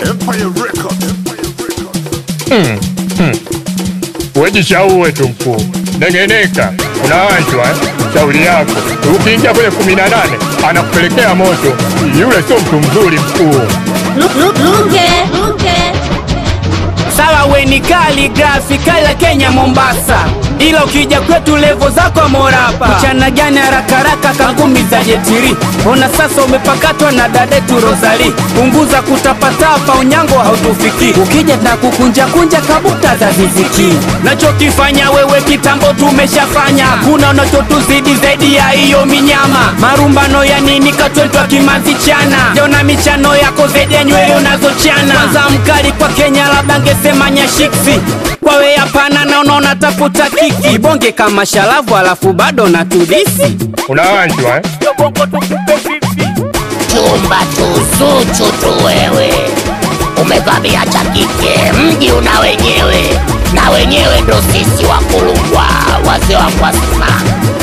Empire Records. Wejishauwe tu mkuu, nengeneka, unaanjwa eh? Shauri yako, ukiingia kwenye kumi na nane anakupelekea moto. Yule sio mtu mzuri mkuu. Luke, Luke. Sawa we ni kali grafi kala Kenya Mombasa, ila ukija kwetu levo zako morapa. Mchana gani haraka haraka kangumi za jetiri, ona sasa umepakatwa na dadetu Rosali. Punguza kutapatapa, unyango hautufiki. Ukija na kukunja kunja kabuta za ziziki, nachokifanya wewe kitambo tumeshafanya. Kuna unachotuzidi zaidi ya hiyo minyama. Marumbano ya nini katwetwa kimanzi chana, jona michano yako zaidi ya nywele unazochana. Kwanza mkali kwa Kenya labda ngesema nyashiksi kwawe hapana, naona unatafuta kiki bonge kama shalavu, alafu bado na tudisi Unaanjwa eh? chumba tuzuchu tu wewe, umevamia cha kike, mji una wenyewe, na wenyewe ndo sisi wakulungwa, wazee wa Kwasima.